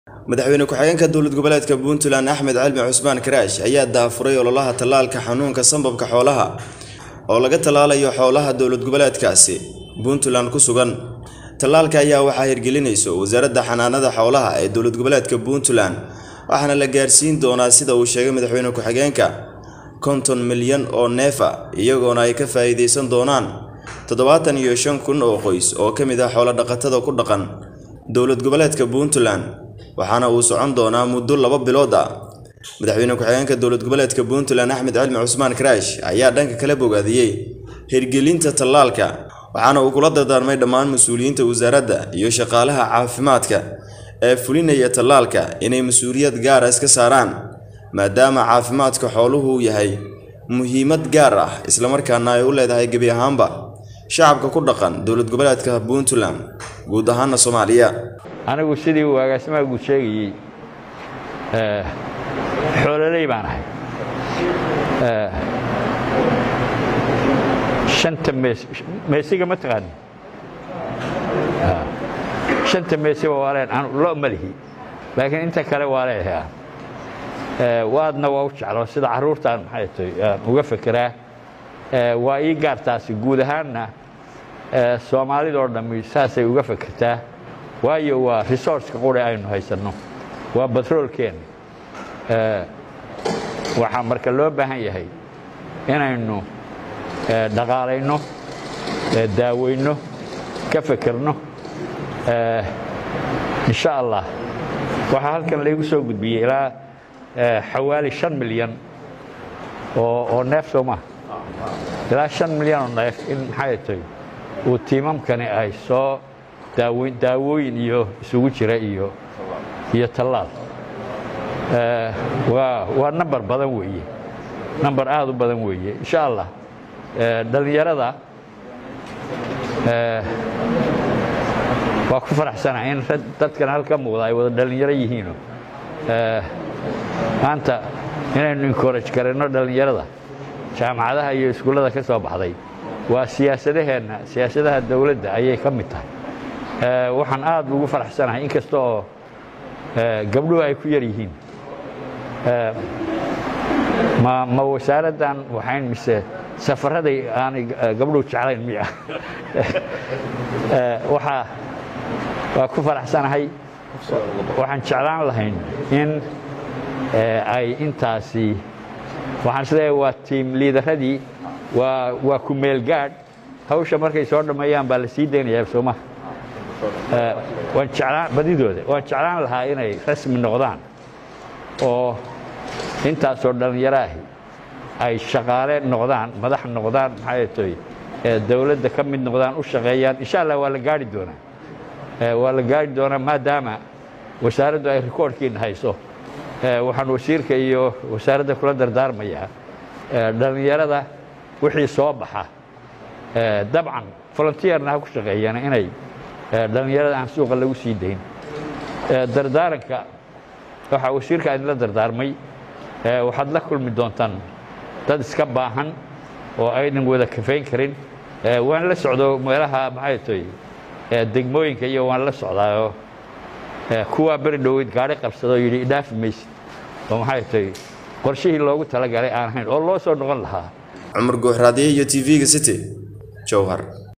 madaxweyne ku-xigeenka dowlad goboleedka puntland axmed cilmi cusmaan karaash ayaa daafuray ololaha tallaalka xanuunka sambabka xoolaha oo laga tallaalayo xoolaha dowlad goboleedkaasi puntland ku sugan tallaalka ayaa waxaa hirgelinayso wasaaradda xanaanada xoolaha ee dowlad goboleedka puntland waxaana la gaarsiin doonaa sida uu sheegay madaxweyne ku-xigeenka konton milyan oo neefa iyagoona ay ka faa'iidaysan doonaan toddobaatan iyo shan kun oo qoys oo ka mid ah xoolo-dhaqatada ku dhaqan dowlad goboleedka puntland waxaana uu socon doonaa muddo laba bilood ah madaxweyne ku-xigeenka dowlad goboleedka puntland axmed cilmi cusmaan karaash ayaa dhanka kala bogaadiyey hirgelinta tallaalka waxaana uu kula dardaarmay dhammaan mas-uuliyiinta wasaaradda iyo shaqaalaha caafimaadka ee fulinaya tallaalka inay mas-uuliyad gaara iska saaraan maadaama caafimaadka xooluhu yahay muhiimad gaar ah islamarkaana ay u leedahay gebi ahaanba shacabka ku dhaqan dowlad goboleedka puntland guud ahaana soomaaliya anigu sidii uu agaasimaha guud sheegayey xoololey baan ahay shanta mees meesiga ma taqaani shanta meesiba waa leen anu lo ma lihi laakiin inta kale waa leeyahay waadna waa u jeclo sida carruurtaan maxay tahay aan uga fekeraa waa ii gaartaasi guud ahaanna soomaalidoo dhammi saasay uga fekertaa waayo waa resourceka quri aynu haysanno waa batroolkeenna waxaa marka loo baahan yahay inaynu dhaqaalayno daaweyno ka fekerno insha allah waxaa halkan laygu soo gudbiyey ilaa xawaali shan milyan oo neef soo maha ilaa shan milyan oo neef in maxay tahay uu tiimamkani ay soo daawooyin iyo isugu jira iyo iyo tallaal waa namber badan weeye namber aad u badan weeye insha allah dhallinyarada waa ku faraxsana in dadkan halka muuqda ay wada dhallinyaro yihiino maanta inaynu encourage karayno dhallinyarada jaamacadaha iyo iskuullada ka soo baxday waa siyaasadaheenna siyaasadaha dowladda ayay ka mid tahay waxaan aad ugu faraxsanahay inkasta oo gabdhuhu ay ku yar yihiin ma ma wasaaraddan waxayn mise safaraday aanay gabdhuhu jeclayn miya waxaa waa ku faraxsanahay waxaan jeclaan lahayn in ay intaasi waxaan isleeyahay waa tiim liidaradii waa waa ku meelgaadh hawsha markay soo dhammeeyaan baa la sii daynayaa soomaha waan jeclaan badidooda waan jeclaan lahaa inay rasmi noqdaan oo intaasoo dhallinyaro ahi ay shaqaale noqdaan madax noqdaan maxay toy dowladda ka mid noqdaan u shaqeeyaan insha allah waa la gaari doonaa waa la gaari doonaa maadaama wasaaraddu ay rikoorhkiina hayso waxaan wasiirka iyo wasaaradda kula dardaarmayaa dhallinyarada wixii soo baxa dabcan volunteerna ha ku shaqeeyaan inay dhallinyarada aan suuqa lagu sii dayn dardaaranka waxaa wasiirka idinla dardaarmay waxaad la kulmi doontaan dad iska baahan oo aynan wada kafayn karin waan la socdo meelaha maxay toy degmooyinka iyo waan la socdaayoo kuwaa beri dhoweyd gaari qabsadoo yidhi idhaafi maysid oo maxay toy qorshihii loogu talagalay aan ahayn oo loo soo noqon lahaa cumar guuxraadiye iyo t v-ga city jowhar